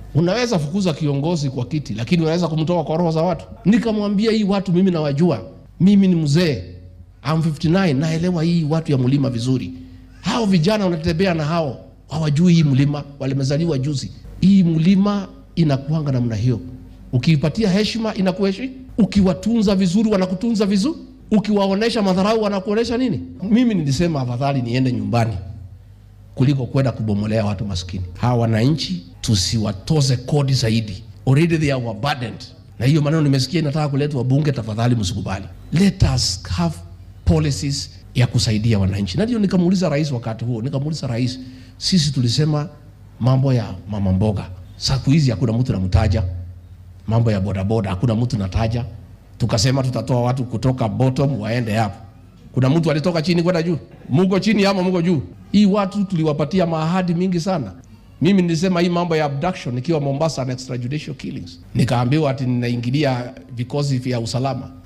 Unaweza fukuza kiongozi kwa kiti, lakini unaweza kumtoa kwa roho za watu. Nikamwambia hii watu mimi nawajua, mimi ni mzee, I'm 59, naelewa hii watu ya mlima vizuri. Hao vijana wanatembea na hao hawajui hii mlima, walimezaliwa juzi. Hii mlima inakuanga namna hiyo, ukiipatia heshima inakuheshimu, ukiwatunza vizuri wanakutunza vizuri, ukiwaonesha madharau wanakuonesha nini. Mimi nilisema afadhali niende nyumbani kuliko kwenda kubomolea watu maskini. Hawa wananchi tusiwatoze kodi zaidi, already they are overburdened. Na hiyo maneno nimesikia inataka kuletwa bunge, tafadhali msikubali. Let us have policies ya kusaidia wananchi. Na ndio nikamuuliza rais wakati huo, nikamuuliza rais, sisi tulisema mambo ya mama mboga, siku hizi hakuna mtu namtaja, mambo ya bodaboda hakuna mtu nataja. Tukasema tutatoa watu kutoka bottom waende hapo. Kuna mtu alitoka chini kwenda juu? Muko chini ama muko juu? Hii watu tuliwapatia maahadi mingi sana. Mimi nilisema hii mambo ya abduction nikiwa Mombasa na extrajudicial killings, nikaambiwa ati ninaingilia vikosi vya usalama.